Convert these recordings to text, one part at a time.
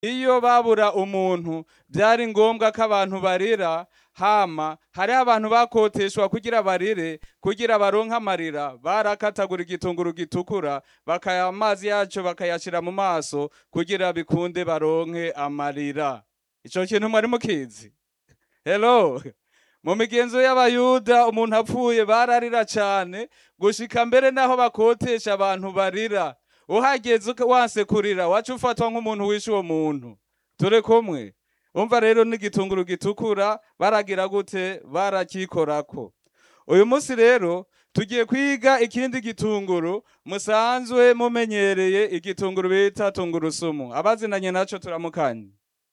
iyo babura umuntu byari ngombwa ko abantu barira hama hariho abantu bakoteshwa kugira barire kugira baronke amarira barakatagura igitunguru gitukura bakaya amazi yaco bakayashira mu maso kugira bikunde baronke amarira ico kintu mwari mukizi hello mu migenzo y'abayuda umuntu apfuye bararira cane gushika mbere naho bakotesha abantu barira uhageze uka- wanse kurira waca ufatwa nk'umuntu wishe uwo muntu turi kumwe umva rero n'igitunguru gitukura baragira gute barakikorako uyu munsi rero tugiye kwiga ikindi gitunguru musanzwe mumenyereye igitunguru bita tungurusumu abazinanye naco turamukanye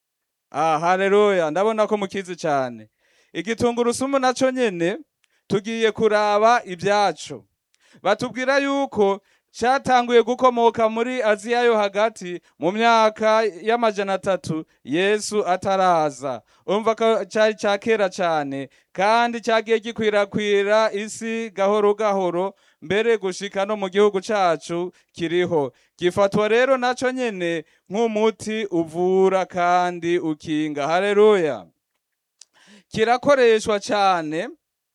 ah haleluya ndabona ko mukizi cyane igitungurusumu naco nyene tugiye kuraba ibyaco batubwira yuko cyatanguye gukomoka muri aziya yo hagati mu myaka y'amajana atatu yesu ataraza umva ko cyari cya kera cyane kandi cyagiye gikwirakwira isi gahoro gahoro mbere gushika no mu gihugu cacu kiriho gifatwa rero naco nyene nk'umuti uvura kandi ukinga haleluya kirakoreshwa cyane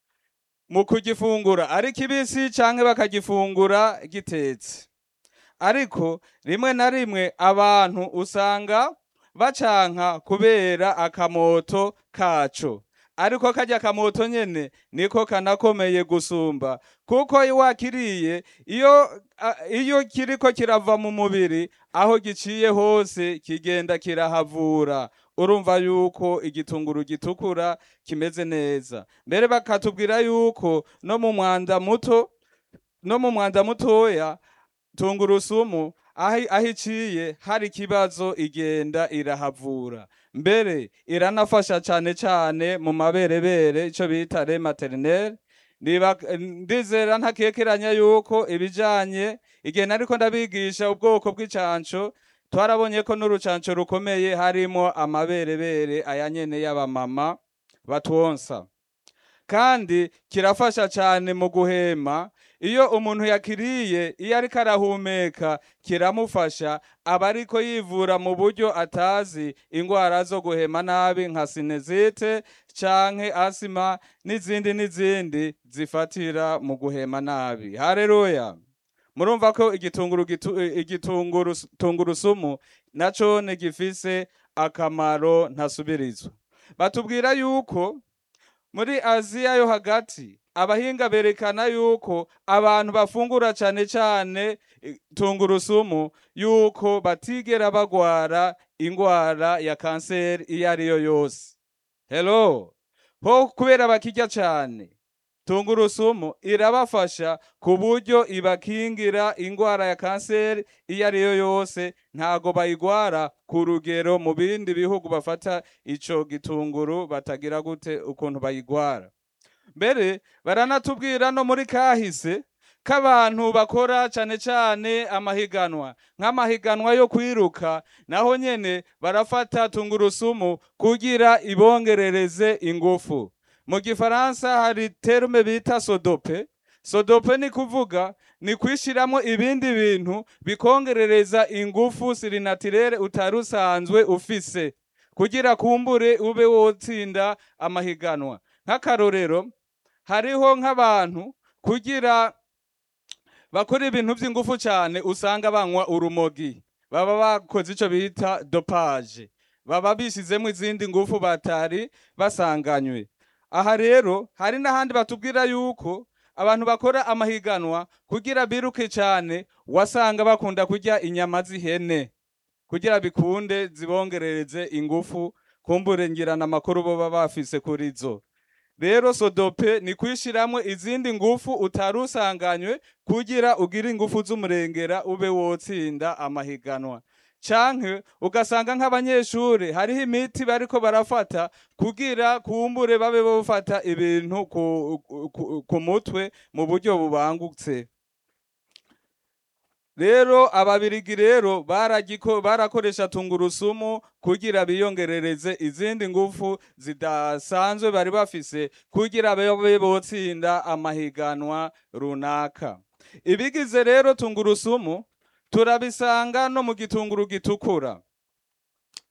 mu kugifungura ari kibisi canke bakagifungura gitetse ariko rimwe na rimwe abantu usanga bacanka kubera akamoto kaco ariko karya kamoto nyene niko kanakomeye gusumba kuko iyo wakiriye iyo a- iyo kiriko kirava mu mubiri aho giciye hose kigenda kirahavura urumva yuko igitunguru gitukura kimeze neza mbere bakatubwira yuko no mu mwanda muto no mu mwanda mutoya tungurusumu aho aho iciye hari ikibazo igenda irahavura mbere iranafasha cyane cyane mu maberebere ico bita re maternelle Ndiba- ndizera ntakekeranya yuko ibijanye igihe nariko ndabigisha ubwoko bw'icanco twarabonye ko n'urucanco rukomeye harimo amaberebere aya nyene y'abamama batwonsa kandi kirafasha cyane mu guhema iyo umuntu yakiriye iyo ariko arahumeka kiramufasha aba ariko yivura mu buryo atazi indwara zo guhema nabi nka sinezite canke asima n'izindi n'izindi zifatira mu guhema nabi haleluya murumva ko igitunguru gitu, igitunguru tungurusumu nacone gifise akamaro ntasubirizwa batubwira yuko muri aziya yo hagati abahinga berekana yuko abantu bafungura cane cane eh, tungurusumu yuko batigera bagwara ingwara ya kanseri iyo ariyo yose hello ho kubera bakirya cane tungurusumu irabafasha ku buryo ibakingira ingwara ya kanseri iyo ariyo yose ntago bayigwara ku rugero mu bindi bihugu bafata ico gitunguru batagira gute ukuntu bayigwara mbere baranatubwira no muri kahise k'abantu bakora cane cane amahiganwa nk'amahiganwa yo kwiruka naho nyene barafata tungurusumu kugira ibongerereze ingufu mu gifaransa hari terme bita sodope sodope ni kuvuga ni kwishiramwo ibindi bintu bikongerereza ingufu sirinatirere utari usanzwe ufise kugira kumbure ube wotsinda amahiganwa nk'akarorero hariho nk'abantu kugira bakora ibintu by'ingufu cyane usanga banywa urumogi baba bakoze ico bita dopage baba bishyizemo izindi ngufu batari basanganywe aha rero hari n'ahandi batubwira yuko abantu bakora amahiganwa kugira biruke cyane wasanga bakunda kurya inyama z'ihene kugira bikunde zibongerereze ingufu kumbure ngirana amakuru boba bafise kuri zo rero sodope ni kwishiramwo izindi ngufu utari usanganywe kugira ugire ingufu z'umurengera ube wotsinda amahiganwa canke ugasanga nk'abanyeshure hariho imiti bariko barafata kugira kumbure babe bofata ibintu ku, ku, ku mutwe mu buryo bubangutse rero ababirigi rero baragiko barakoresha tungurusumu kugira biyongerereze izindi ngufu zidasanzwe bari bafise kugira babe botsinda amahiganwa runaka ibigize rero tungurusumu turabisanga no mu gitunguru gitukura